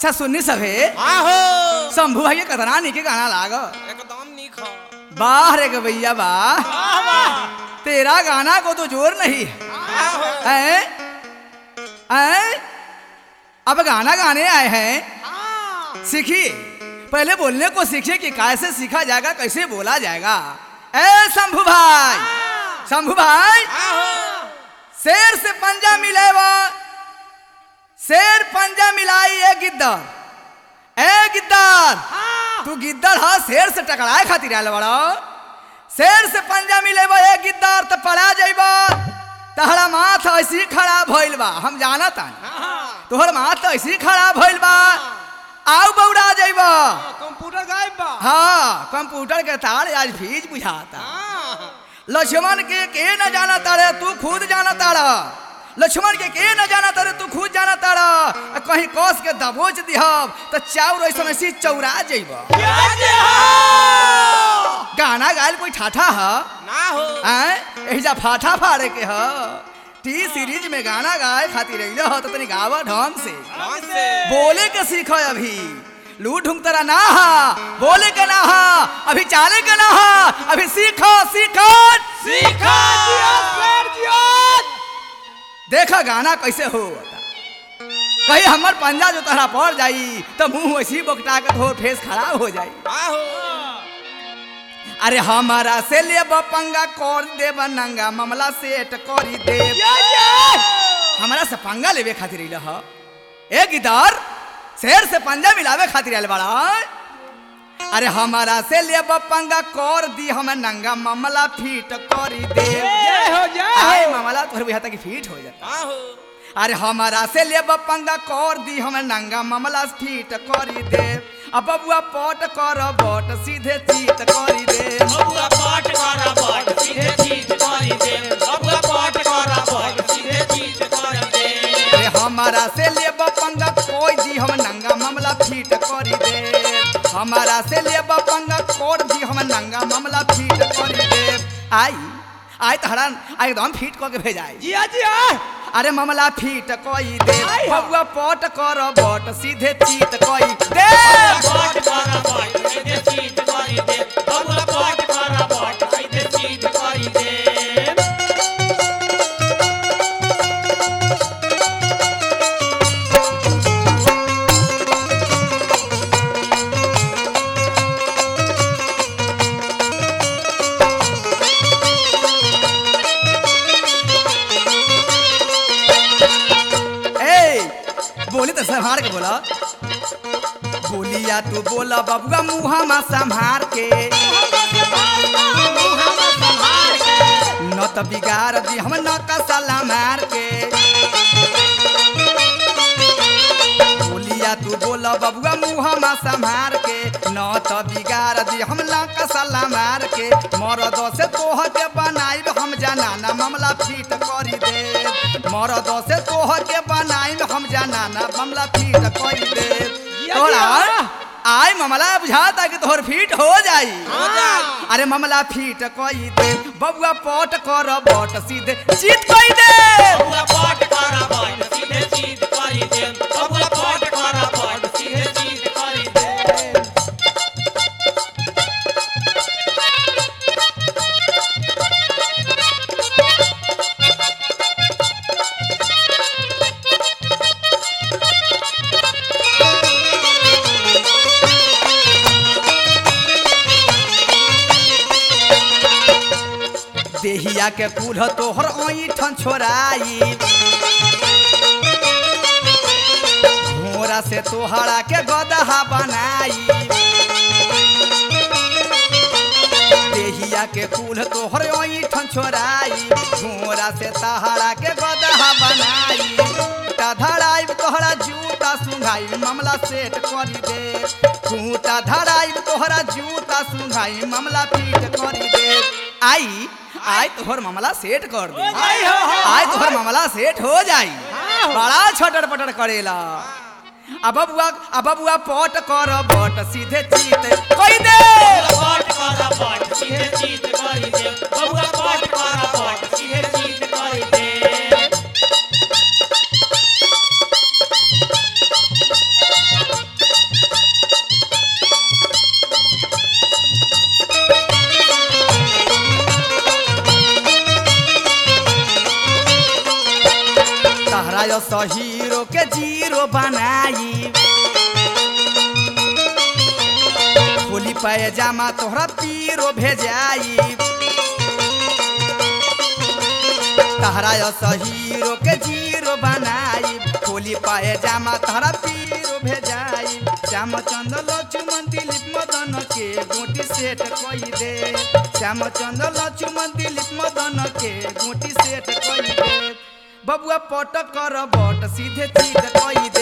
अच्छा सुननी सभे आहो शंभू भाई के कतना निके गाना लाग एकदम निक हो वाह रे गवैया वाह वाह वाह तेरा गाना को तो जोर नहीं आहो है हैं? अब गाना गाने आए हैं सीखिए पहले बोलने को सीखिए कि कैसे सीखा जाएगा कैसे बोला जाएगा ए शंभू भाई शंभू भाई आहो शेर से पंजा मिलेवा शेर पंजा मिलाई ए गिद्दर ए गिद्दर तू गिद्दर हा शेर से टकराए खातिर आयल बड़ा शेर से पंजा मिलेबा ए गिद्दर तो पड़ा जाइबा तहरा माथ ऐसी खड़ा भइल बा हम जाना तानी तोहर माथ तो ऐसी खड़ा भइल बा आउ बौड़ा जाइबा कंप्यूटर गायब बा हाँ कंप्यूटर के तार आज फीज बुझाता हाँ। लक्ष्मण के के न जाना तारे तू खुद जाना तारा लक्ष्मण के के न जाना तारे तू खुद जाना तारा आ कहीं कस के दबोच दिहब तो चाउर ऐसा ऐसी चौरा जइब गाना गायल कोई ठाठा ह ना हो आय एहिजा फाठा फाड़े के ह टी सीरीज में गाना गाए खातिर अइले ह तो तनी गावा ढंग से कौन से बोले के सीख अभी लू ढूंढ तेरा ना हा बोले के ना हा अभी चाले के ना हा अभी सीखो सीखो सीखा दिया सर दिया देखा गाना कैसे हो कहीं हमर पंजा जो तहरा पड़ जाई तो मुंह वैसी बोकटा के धोर फेस खराब हो जाई आहो अरे हमारा से ले पंगा कर देब नंगा मामला सेट करी देब हमारा से पंगा लेवे खातिर अइल ह ए गिदार शेर से पंजा मिलावे खातिर आयल बड़ा अरे हमारा से ले पंगा कर दी हम नंगा मामला फिट करी दे जय हो जय आए हो मामला तोहर बुझा तक फिट हो जाता आहो अरे हमारा से ले पंगा कर दी हम नंगा मामला फिट करी दे अब बबुआ पट कर बट सीधे चीत करी दे बबुआ पाट करा पाट सीधे चीज करी दे बबुआ पाट करा पाट सीधे चीज करी दे अरे हमारा से ले पंगा कोई दी हम नंगा मामला फिट करी दे हमारा से ले पंगा कोड दी हम नंगा मामला फिट करी दे आई आई तहरा आई एकदम फिट कऽ के भेजाई जिया जिया अरे मामला फिट कई दे आई हो। बबुआ पट कर बट सीधे चीत कई दे पाट करा पाट सीधे चीज करी दे बबुआ पाट करा पाट सीधे चीज करी दे ए बोली तो संभार के बोला बोलिया तू बोला बबुआ मुहा में संभार के न त बिगाड़ दी हम न कसला मार के बोलिया तू बोला बबुआ मुहा में संभार के न त बिगाड़ दी हम न कसला मार के मरद से तोह के बनाइब हम जनाना मामला फिट करी दे मरद से तोह के बनाइब हम जनाना मामला फिट करी दे तोरा आय मामला बुझाता कि तोहर फिट हो जाई हो जाई। अरे मामला फिट कई दे बबुआ पट कर बट सीधे जीत कई दे बबुआ पाट करा पाट सीधे चीज करी दे बबुआ पाट करा पाट सीधे चीज करी दे देहिया के कुढ़ तोहर ऐठन छोड़ाई घोड़ा से तोहरा के गदहा बनाई देहिया के कुल तोहर ऐठन छोड़ाई घोड़ा से तहरा के गदहा बनाई खूटा धराइब तोहरा जूता सुंघाई मामला सेट करी दे खूटा धराइब तोहरा जूता सुंघाई मामला पीट करी दे आई आई तोहर मामला सेट कर दे आई हो, हो, आई तोहर मामला सेट हो जाई बड़ा छटर पटर करेला अब बबुआ अब बबुआ पट कर बट सीधे चीत कई दे पाट करा पाट सीधे चीज करी दे बबुआ पाट करा पाट सीधे चीज करी दे हीरो के जीरो बनाई खोली पैजामा तोहरा पीरो भेजाई तहरा हीरो के जीरो बनाई खोली पैजामा तोहरा पीरो भेजाई श्यामचंद लक्ष्मण दिलीप मदन के गोटी सेट कई दे श्यामचंद लक्ष्मण दिलीप मदन के गोटी सेट कई दे बबुआ पट कर बट सीधे चीज कई